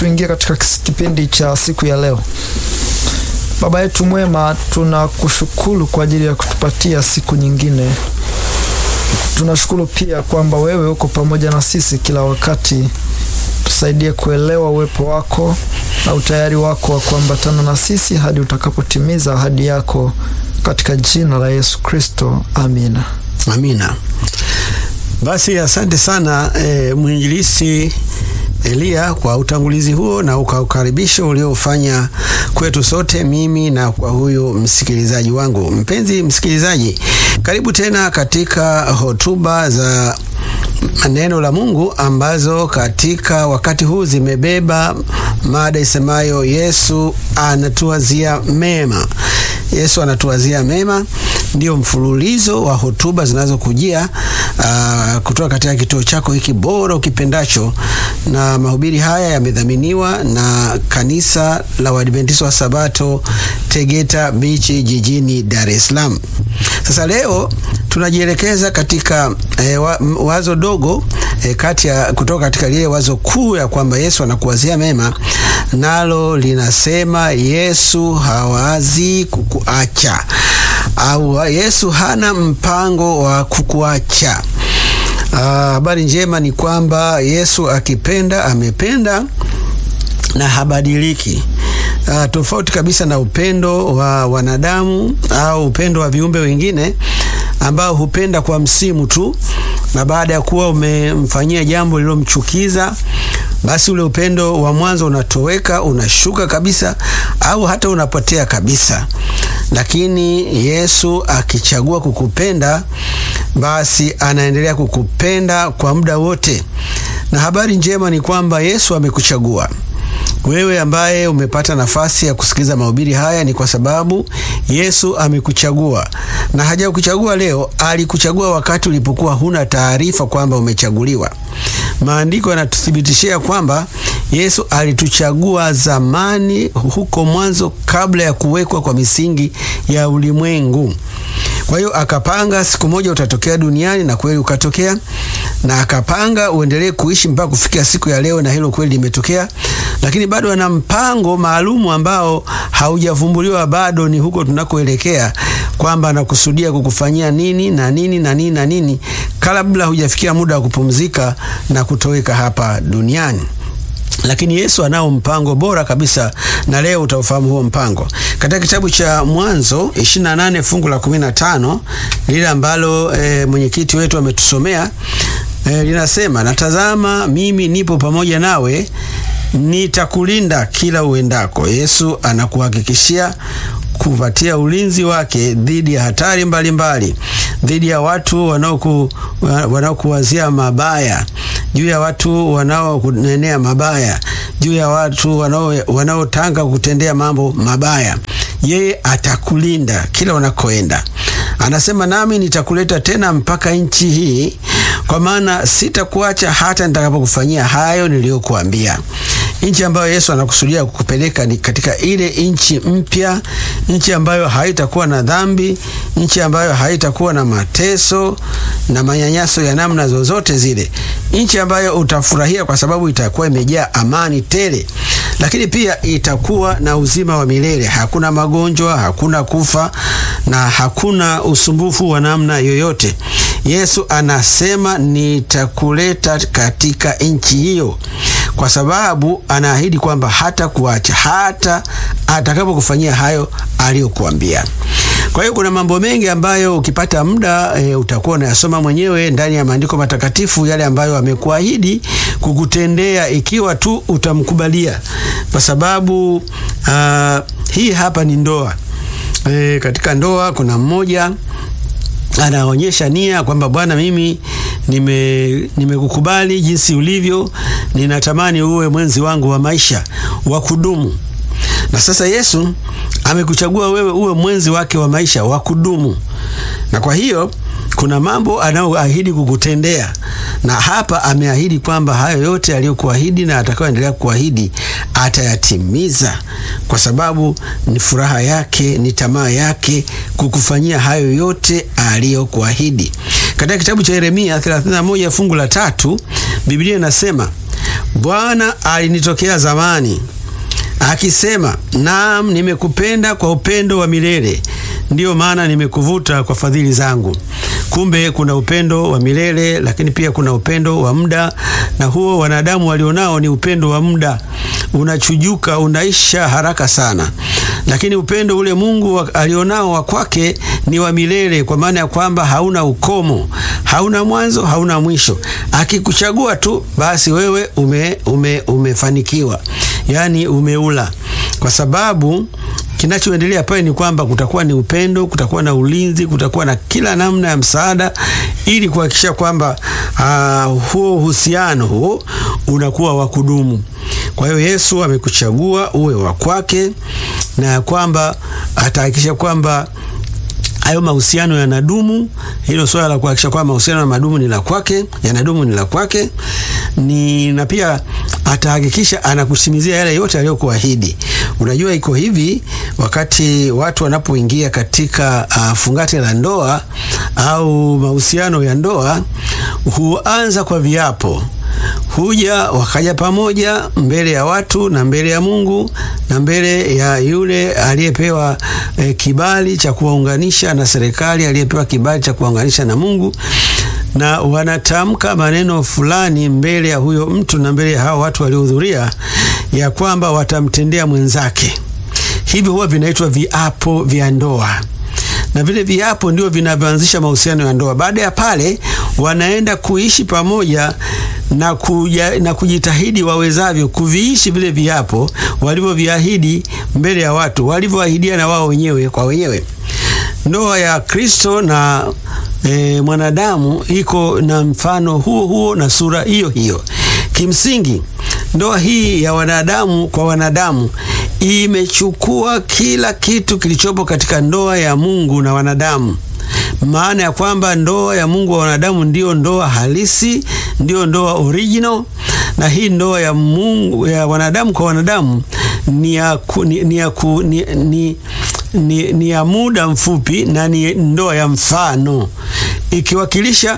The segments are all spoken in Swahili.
tuingie katika kipindi cha siku ya leo. Baba yetu mwema, tunakushukuru kwa ajili ya kutupatia siku nyingine. Tunashukuru pia kwamba wewe uko pamoja na sisi kila wakati. Tusaidie kuelewa uwepo wako na utayari wako wa kuambatana na sisi hadi utakapotimiza ahadi yako katika jina la Yesu Kristo, amina. Amina. Basi asante sana e, mwinjilisi Elia kwa utangulizi huo na ukaukaribisho uliofanya kwetu sote, mimi na kwa huyu msikilizaji wangu. Mpenzi msikilizaji, karibu tena katika hotuba za neno la Mungu ambazo katika wakati huu zimebeba mada isemayo Yesu anatuwazia mema. Yesu anatuwazia mema ndio mfululizo wa hotuba zinazokujia uh, kutoka katika kituo chako hiki bora ukipendacho, na mahubiri haya yamedhaminiwa na kanisa la Waadventista wa Sabato Tegeta Bichi jijini Dar es Salaam. Sasa leo tunajielekeza katika eh, wazo dogo eh, kati ya kutoka katika lile wazo kuu ya kwamba Yesu anakuwazia mema, nalo linasema Yesu hawazi kukuacha au Yesu hana mpango wa kukuacha. Habari njema ni kwamba Yesu akipenda amependa na habadiliki. Uh, tofauti kabisa na upendo wa wanadamu au upendo wa viumbe wengine ambao hupenda kwa msimu tu, na baada ya kuwa umemfanyia jambo lililomchukiza basi ule upendo wa mwanzo unatoweka, unashuka kabisa, au hata unapotea kabisa. Lakini Yesu akichagua kukupenda, basi anaendelea kukupenda kwa muda wote. Na habari njema ni kwamba Yesu amekuchagua wewe ambaye umepata nafasi ya kusikiliza mahubiri haya ni kwa sababu Yesu amekuchagua, na hajakuchagua leo, alikuchagua wakati ulipokuwa huna taarifa kwamba umechaguliwa. Maandiko yanatuthibitishia kwamba Yesu alituchagua zamani, huko mwanzo, kabla ya kuwekwa kwa misingi ya ulimwengu. Kwa hiyo akapanga siku moja utatokea duniani, na kweli ukatokea, na akapanga uendelee kuishi mpaka kufikia siku ya leo, na hilo kweli limetokea. Lakini bado ana mpango maalumu ambao haujavumbuliwa bado, ni huko tunakoelekea, kwamba anakusudia kukufanyia nini na nini na nini na nini, kabla hujafikia muda wa kupumzika na kutoweka hapa duniani. Lakini Yesu anao mpango bora kabisa, na leo utaufahamu huo mpango katika kitabu cha Mwanzo 28 fungu la 15 lile ambalo e, mwenyekiti wetu ametusomea e, linasema, natazama mimi nipo pamoja nawe nitakulinda kila uendako. Yesu anakuhakikishia kupatia ulinzi wake dhidi ya hatari mbalimbali, dhidi ya watu wanaoku wanaokuwazia mabaya, juu ya watu wanaokunenea mabaya, juu ya watu wanaotanga kutendea mambo mabaya. Yeye atakulinda kila unakoenda. Anasema, nami nitakuleta tena mpaka nchi hii, kwa maana sitakuacha hata nitakapokufanyia hayo niliyokuambia. Nchi ambayo Yesu anakusudia kukupeleka ni katika ile nchi mpya, nchi ambayo haitakuwa na dhambi, nchi ambayo haitakuwa na mateso na manyanyaso ya namna zozote zile, nchi ambayo utafurahia kwa sababu itakuwa imejaa amani tele, lakini pia itakuwa na uzima wa milele. Hakuna magonjwa, hakuna kufa na hakuna usumbufu wa namna yoyote. Yesu anasema nitakuleta katika nchi hiyo, kwa sababu anaahidi kwamba hata kuacha hata atakapokufanyia hayo aliyokuambia. Kwa hiyo kuna mambo mengi ambayo ukipata muda e, utakuwa unayasoma mwenyewe ndani ya maandiko matakatifu, yale ambayo amekuahidi kukutendea ikiwa tu utamkubalia, kwa sababu uh, hii hapa ni ndoa e, katika ndoa kuna mmoja anaonyesha nia kwamba Bwana, mimi nimekukubali nime jinsi ulivyo, ninatamani uwe mwenzi wangu wa maisha wa kudumu. Na sasa Yesu amekuchagua wewe uwe mwenzi wake wa maisha wa kudumu, na kwa hiyo kuna mambo anayoahidi kukutendea, na hapa ameahidi kwamba hayo yote aliyokuahidi na atakayoendelea kuahidi atayatimiza, kwa sababu ni furaha yake, ni tamaa yake kukufanyia hayo yote aliyokuahidi. Katika kitabu cha Yeremia 31 fungu la tatu Biblia inasema Bwana alinitokea zamani akisema, naam, nimekupenda kwa upendo wa milele, ndiyo maana nimekuvuta kwa fadhili zangu. Kumbe kuna upendo wa milele, lakini pia kuna upendo wa muda, na huo wanadamu walionao ni upendo wa muda, unachujuka, unaisha haraka sana. Lakini upendo ule Mungu alionao wa kwake ni wa milele, kwa maana ya kwamba hauna ukomo, hauna mwanzo, hauna mwisho. Akikuchagua tu basi wewe ume, ume, umefanikiwa, yaani umeula, kwa sababu kinachoendelea pale ni kwamba kutakuwa ni upendo, kutakuwa na ulinzi, kutakuwa na kila namna ya msaada ili kuhakikisha kwamba uh, huo uhusiano huo unakuwa wa kudumu. Kwa hiyo Yesu amekuchagua uwe wa kwake na kwamba atahakikisha kwamba hayo mahusiano yanadumu. Hilo swala la kuhakikisha kwamba mahusiano ya madumu ni la kwake, yanadumu ni la kwake ni na pia atahakikisha anakusimizia yale yote aliyokuahidi. Unajua, iko hivi, wakati watu wanapoingia katika uh, fungate la ndoa au mahusiano ya ndoa huanza kwa viapo huja wakaja pamoja mbele ya watu na mbele ya Mungu na mbele ya yule aliyepewa e, kibali cha kuwaunganisha na serikali, aliyepewa kibali cha kuwaunganisha na Mungu, na wanatamka maneno fulani mbele ya huyo mtu na mbele ya hao watu waliohudhuria, ya kwamba watamtendea mwenzake. Hivyo huwa vinaitwa viapo vya ndoa na vile viapo ndio vinavyoanzisha mahusiano ya ndoa. Baada ya pale, wanaenda kuishi pamoja na, kuja, na kujitahidi wawezavyo kuviishi vile viapo walivyoviahidi mbele ya watu, walivyoahidia na wao wenyewe kwa wenyewe. Ndoa ya Kristo na e, mwanadamu iko na mfano huo huo na sura hiyo hiyo. Kimsingi, ndoa hii ya wanadamu kwa wanadamu imechukua kila kitu kilichopo katika ndoa ya Mungu na wanadamu. Maana ya kwamba ndoa ya Mungu wa wanadamu ndiyo ndoa halisi, ndiyo ndoa original, na hii ndoa ya Mungu ya wanadamu kwa wanadamu ni ya, ku, ni, ni, ya ku, ni, ni, ni, ni ya muda mfupi na ni ndoa ya mfano ikiwakilisha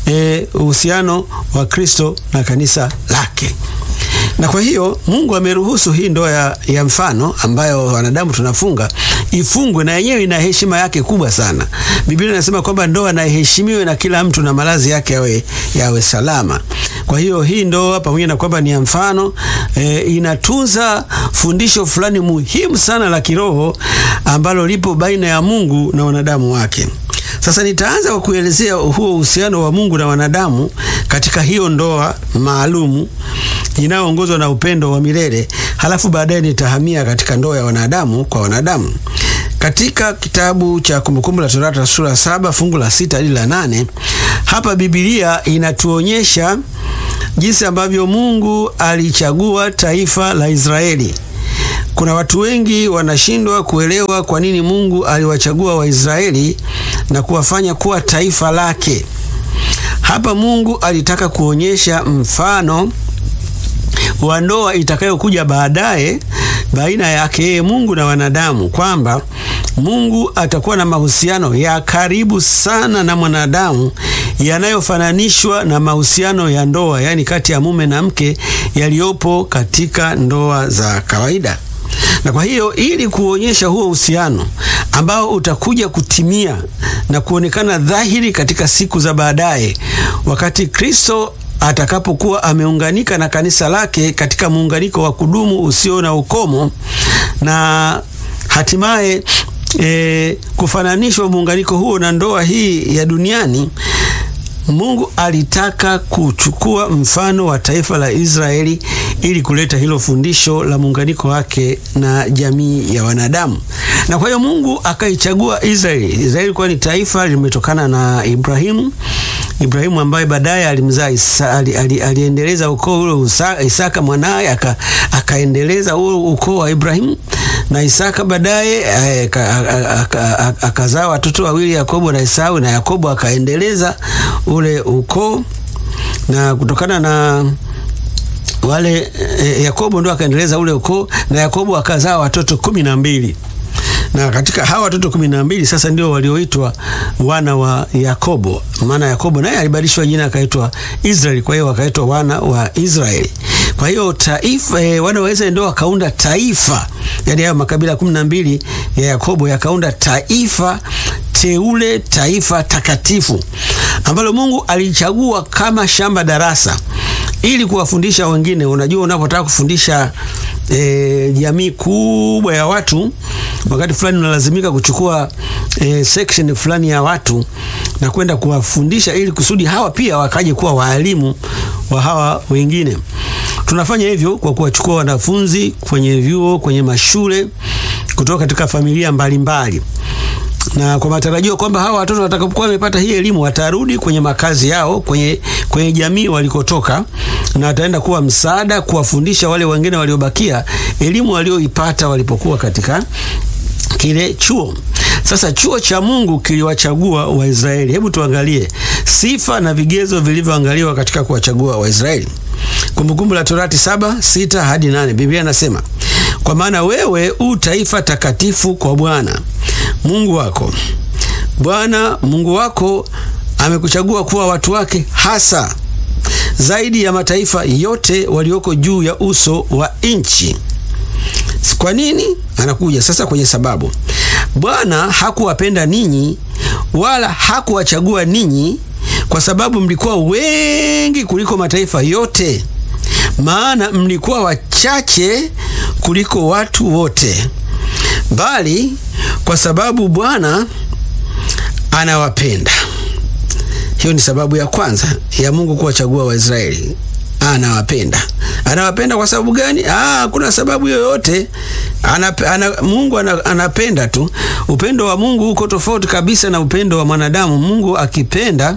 uhusiano e, wa Kristo na kanisa lake na kwa hiyo Mungu ameruhusu hii ndoa ya, ya mfano ambayo wanadamu tunafunga ifungwe, na yenyewe ina heshima yake kubwa sana. Biblia inasema kwamba ndoa na iheshimiwe na kila mtu na malazi yake yawe, yawe salama. Kwa hiyo hii ndoa pamoja na kwamba ni ya mfano e, inatunza fundisho fulani muhimu sana la kiroho ambalo lipo baina ya Mungu na wanadamu wake. Sasa nitaanza kwa kuelezea huo uhusiano wa Mungu na wanadamu katika hiyo ndoa maalumu inayoongozwa na upendo wa milele, halafu baadaye nitahamia katika ndoa ya wanadamu kwa wanadamu. Katika kitabu cha Kumbukumbu la Torati sura saba fungu la sita hadi la nane hapa Biblia inatuonyesha jinsi ambavyo Mungu alichagua taifa la Israeli. Kuna watu wengi wanashindwa kuelewa kwa nini Mungu aliwachagua Waisraeli na kuwafanya kuwa taifa lake. Hapa Mungu alitaka kuonyesha mfano wa ndoa itakayokuja baadaye baina yake yeye Mungu na wanadamu, kwamba Mungu atakuwa na mahusiano ya karibu sana na mwanadamu yanayofananishwa na mahusiano ya ndoa, yaani kati ya mume na mke yaliyopo katika ndoa za kawaida. Na kwa hiyo ili kuonyesha huo uhusiano ambao utakuja kutimia na kuonekana dhahiri katika siku za baadaye, wakati Kristo atakapokuwa ameunganika na kanisa lake katika muunganiko wa kudumu usio na ukomo na hatimaye e, kufananishwa muunganiko huo na ndoa hii ya duniani. Mungu alitaka kuchukua mfano wa taifa la Israeli ili kuleta hilo fundisho la muunganiko wake na jamii ya wanadamu. Na kwa hiyo Mungu akaichagua Israeli. Israeli ilikuwa ni taifa limetokana na Ibrahimu. Ibrahimu ambaye baadaye alimzaa ali, ali, aliendeleza ukoo ule Isaka mwanaye aka, akaendeleza huo ukoo wa Ibrahimu na Isaka baadaye akazaa watoto wawili Yakobo na Esau, na Yakobo akaendeleza ule ukoo, na kutokana na wale e, Yakobo ndo akaendeleza ule ukoo, na Yakobo akazaa watoto kumi na mbili na katika hawa watoto kumi na mbili sasa ndio walioitwa wana wa Yakobo. Maana Yakobo naye alibadilishwa jina akaitwa Israeli, kwa hiyo wakaitwa wana wa Israeli. Kwa hiyo taifa e, wanaweza ndio wakaunda taifa, yaani hayo makabila kumi na mbili ya Yakobo yakaunda taifa teule, taifa takatifu ambalo Mungu alichagua kama shamba darasa ili kuwafundisha wengine. Unajua, unapotaka kufundisha e, jamii kubwa ya watu, wakati fulani unalazimika kuchukua e, section fulani ya watu na kwenda kuwafundisha ili kusudi hawa pia wakaje kuwa waalimu wa hawa wengine. Tunafanya hivyo kwa kuwachukua wanafunzi kwenye vyuo, kwenye mashule kutoka katika familia mbalimbali mbali na kwa matarajio kwamba hawa watoto watakapokuwa wamepata hii elimu watarudi kwenye makazi yao, kwenye, kwenye jamii walikotoka, na wataenda kuwa msaada kuwafundisha wale wengine waliobakia elimu walioipata walipokuwa katika kile chuo. Sasa chuo cha Mungu kiliwachagua Waisraeli. Hebu tuangalie sifa na vigezo vilivyoangaliwa katika kuwachagua Waisraeli. Kumbukumbu la Torati saba sita hadi nane Biblia inasema kwa maana wewe u taifa takatifu kwa Bwana Mungu wako. Bwana Mungu wako amekuchagua kuwa watu wake hasa zaidi ya mataifa yote walioko juu ya uso wa nchi. Kwa nini? Anakuja sasa kwenye sababu. Bwana hakuwapenda ninyi wala hakuwachagua ninyi kwa sababu mlikuwa wengi kuliko mataifa yote, maana mlikuwa wachache kuliko watu wote, bali kwa sababu Bwana anawapenda. Hiyo ni sababu ya kwanza ya Mungu kuwachagua Waisraeli. Anawapenda. Anawapenda kwa sababu gani? Ah, kuna sababu yoyote. Ana, ana, Mungu ana, anapenda tu. Upendo wa Mungu uko tofauti kabisa na upendo wa mwanadamu. Mungu akipenda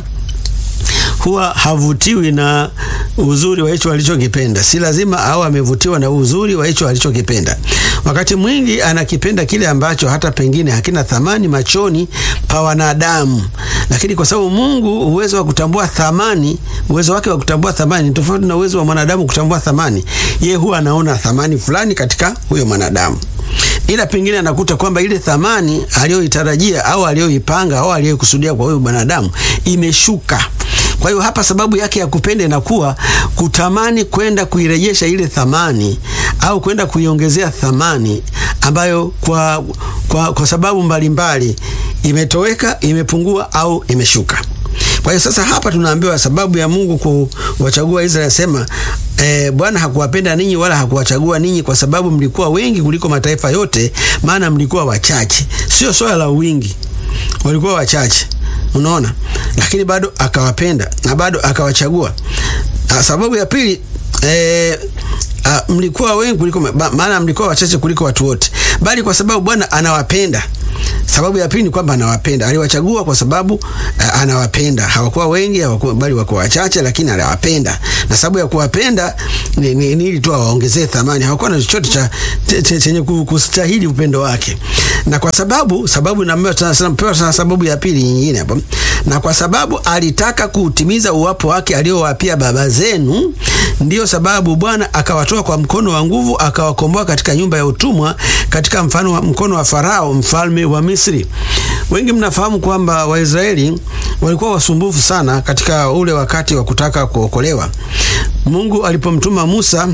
huwa havutiwi na uzuri wa hicho alichokipenda. Si lazima au amevutiwa na uzuri wa hicho alichokipenda. Wakati mwingi anakipenda kile ambacho hata pengine hakina thamani machoni pa wanadamu, lakini kwa sababu Mungu uwezo wa kutambua thamani, uwezo wake wa kutambua thamani ni tofauti na uwezo wa mwanadamu kutambua thamani. Yeye huwa anaona thamani fulani katika huyo mwanadamu ila pengine anakuta kwamba ile thamani aliyoitarajia au aliyoipanga au aliyoikusudia kwa huyo mwanadamu imeshuka. Kwa hiyo hapa sababu yake ya kupenda inakuwa kutamani kwenda kuirejesha ile thamani au kwenda kuiongezea thamani ambayo kwa, kwa, kwa sababu mbalimbali mbali, imetoweka, imepungua au imeshuka. Kwa hiyo sasa hapa tunaambiwa sababu ya Mungu kuwachagua Israeli, asema e, Bwana hakuwapenda ninyi wala hakuwachagua ninyi kwa sababu mlikuwa wengi kuliko mataifa yote, maana mlikuwa wachache. Sio swala la wingi, walikuwa wachache. Unaona, lakini bado akawapenda na bado akawachagua. Sababu ya pili e, a, mlikuwa wengi kuliko, maana mlikuwa wachache kuliko watu wote, bali kwa sababu Bwana anawapenda. Sababu ya pili ni kwamba anawapenda, aliwachagua kwa sababu uh, anawapenda. Hawakuwa wengi hawakuwa, bali wako wachache, lakini anawapenda, na sababu ya kuwapenda ni, ni, ni ili tu awaongezee thamani. Hawakuwa na chochote cha chenye kustahili upendo wake, na kwa sababu sababu napewa sababu ya pili nyingine hapo, na kwa sababu alitaka kuutimiza uwapo wake aliowapia baba zenu, ndiyo sababu Bwana akawatoa kwa mkono wa nguvu, akawakomboa katika nyumba ya utumwa, katika mfano wa mkono wa Farao mfalme wa Misri. Wengi mnafahamu kwamba Waisraeli walikuwa wasumbufu sana katika ule wakati wa kutaka kuokolewa. Mungu alipomtuma Musa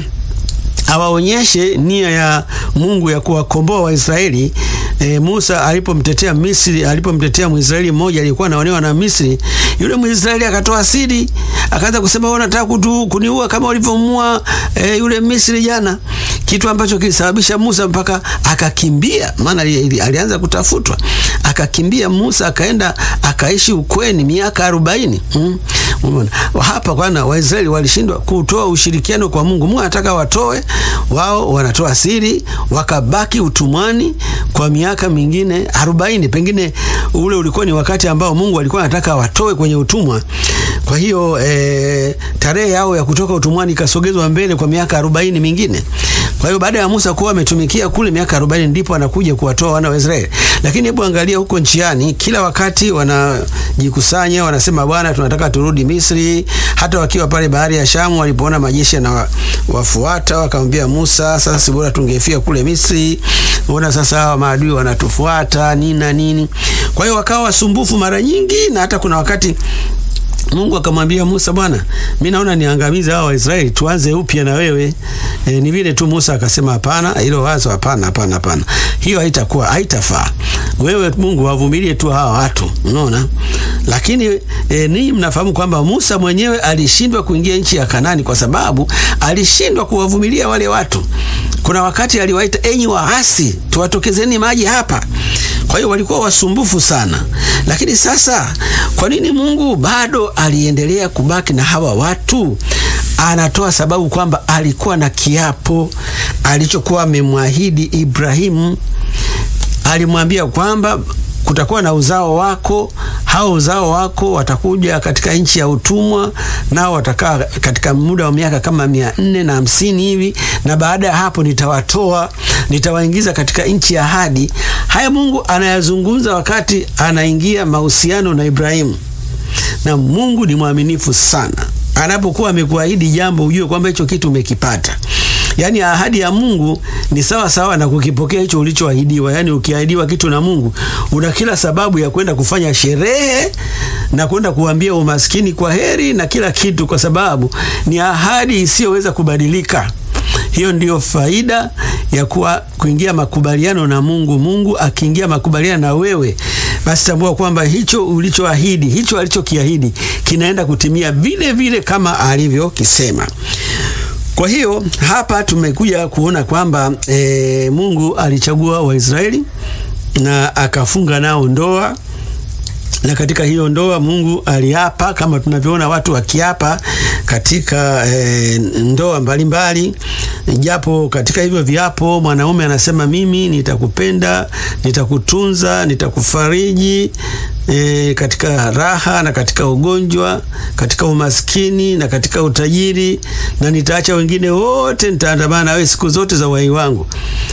awaonyeshe nia ya Mungu ya kuwakomboa Waisraeli. E, Musa alipomtetea Misri, alipomtetea Mwisraeli mmoja aliyekuwa anaonewa na Misri, yule Mwisraeli akatoa siri, akaanza kusema wewe unataka kuniua kama ulivyomua e, yule Misri jana, kitu ambacho kilisababisha Musa mpaka akakimbia, maana alianza kutafutwa, akakimbia Musa akaenda akaishi ukweni miaka arobaini. Hmm. Umeona hapa kwana Waisraeli walishindwa kutoa ushirikiano kwa Mungu. Mungu anataka watoe, wao wanatoa siri, wakabaki utumwani kwa miaka mingine arobaini. Pengine ule ulikuwa ni wakati ambao Mungu alikuwa anataka watoe kwenye utumwa. Kwa hiyo e, tarehe yao ya kutoka utumwani ikasogezwa mbele kwa miaka arobaini mingine. Kwa hiyo baada ya Musa kuwa ametumikia kule miaka arobaini ndipo anakuja kuwatoa wana wa Israeli. Lakini hebu angalia huko njiani, kila wakati wanajikusanya, wanasema Bwana, tunataka turudi Misri. Hata wakiwa pale bahari ya Shamu, walipoona majeshi na wafuata, wakamwambia Musa, sasa si bora tungefia kule Misri, ona sasa hawa maadui wanatufuata nini na nini. Kwa hiyo wakawa wasumbufu mara nyingi, na hata kuna wakati Mungu akamwambia Musa, bwana, mi naona niangamize hao Waisraeli, tuanze upya na wewe. E, ni vile tu Musa akasema hapana, hilo wazo hapana, hapana, hapana, hiyo haitakuwa, haitafaa. Wewe Mungu wavumilie tu hawa watu, unaona. Lakini e, ninyi mnafahamu kwamba Musa mwenyewe alishindwa kuingia nchi ya Kanani kwa sababu alishindwa kuwavumilia wale watu. Kuna wakati aliwaita, enyi waasi, tuwatokezeni maji hapa. Kwa hiyo walikuwa wasumbufu sana, lakini sasa, kwa nini Mungu bado aliendelea kubaki na hawa watu? Anatoa sababu kwamba alikuwa na kiapo alichokuwa amemwahidi Ibrahimu. Alimwambia kwamba kutakuwa na uzao wako, hao uzao wako watakuja katika nchi ya utumwa, nao watakaa katika muda wa miaka kama mia nne na hamsini hivi, na baada ya hapo nitawatoa, nitawaingiza katika nchi ya ahadi. Haya Mungu anayazungumza wakati anaingia mahusiano na Ibrahimu, na Mungu ni mwaminifu sana. Anapokuwa amekuahidi jambo, ujue kwamba hicho kitu umekipata. Yaani ahadi ya Mungu ni sawa sawa na kukipokea hicho ulichoahidiwa. Yaani ukiahidiwa kitu na Mungu, una kila sababu ya kwenda kufanya sherehe na kwenda kuambia umaskini kwa heri na kila kitu, kwa sababu ni ahadi isiyoweza kubadilika. Hiyo ndiyo faida ya kuwa kuingia makubaliano na Mungu. Mungu akiingia makubaliano na wewe, basi tambua kwamba hicho ulichoahidi, hicho alichokiahidi kinaenda kutimia vile vile kama alivyokisema. Kwa hiyo hapa tumekuja kuona kwamba e, Mungu alichagua Waisraeli na akafunga nao ndoa, na katika hiyo ndoa Mungu aliapa kama tunavyoona watu wakiapa katika e, ndoa mbalimbali mbali. Japo katika hivyo viapo mwanaume anasema mimi nitakupenda, nitakutunza, nitakufariji E, katika raha na katika ugonjwa, katika umaskini na katika utajiri, na nitaacha wengine wote, nitaandamana na wewe siku zote za uhai wangu.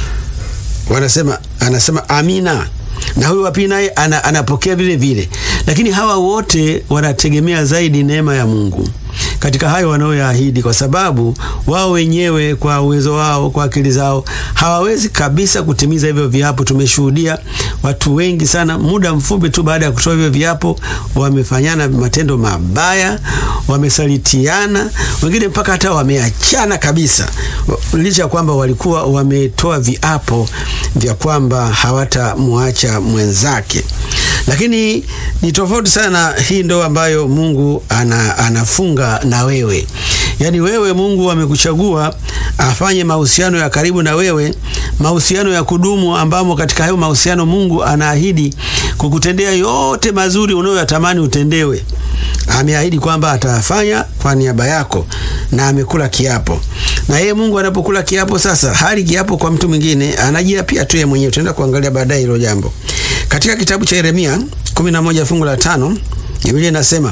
Wanasema, anasema amina, na huyu wa pili naye ana, anapokea vile vile, lakini hawa wote wanategemea zaidi neema ya Mungu katika hayo wanayoyaahidi, kwa sababu wao wenyewe kwa uwezo wao, kwa akili zao hawawezi kabisa kutimiza hivyo viapo. Tumeshuhudia watu wengi sana, muda mfupi tu baada ya kutoa hivyo viapo, wamefanyana matendo mabaya, wamesalitiana, wengine mpaka hata wameachana kabisa, licha ya kwamba walikuwa wametoa viapo vya kwamba hawatamwacha mwenzake. Lakini ni tofauti sana hii ndoa ambayo Mungu ana, anafunga na wewe. Yaani wewe Mungu amekuchagua afanye mahusiano ya karibu na wewe, mahusiano ya kudumu, ambamo katika hayo mahusiano Mungu anaahidi kukutendea yote mazuri unayoyatamani utendewe. Ameahidi kwamba atafanya kwa niaba yako na amekula kiapo. Na yeye Mungu anapokula kiapo sasa, hali kiapo kwa mtu mwingine, anajiapia tu yeye mwenyewe. Tutaenda kuangalia baadaye hilo jambo. Katika kitabu cha Yeremia 11 fungu la tano, Biblia inasema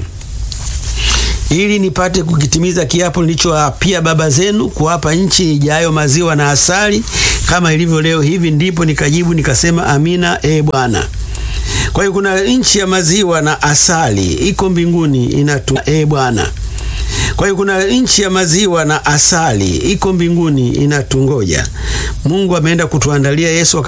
ili nipate kukitimiza kiapo nilichoapia baba zenu kuwapa nchi ijayo maziwa na asali kama ilivyo leo hivi, ndipo nikajibu nikasema, amina, e Bwana. Kwa hiyo kuna nchi ya maziwa na asali iko mbinguni inatu, e Bwana. Kwa hiyo kuna nchi ya maziwa na asali iko mbinguni inatungoja. Mungu ameenda kutuandalia Yesu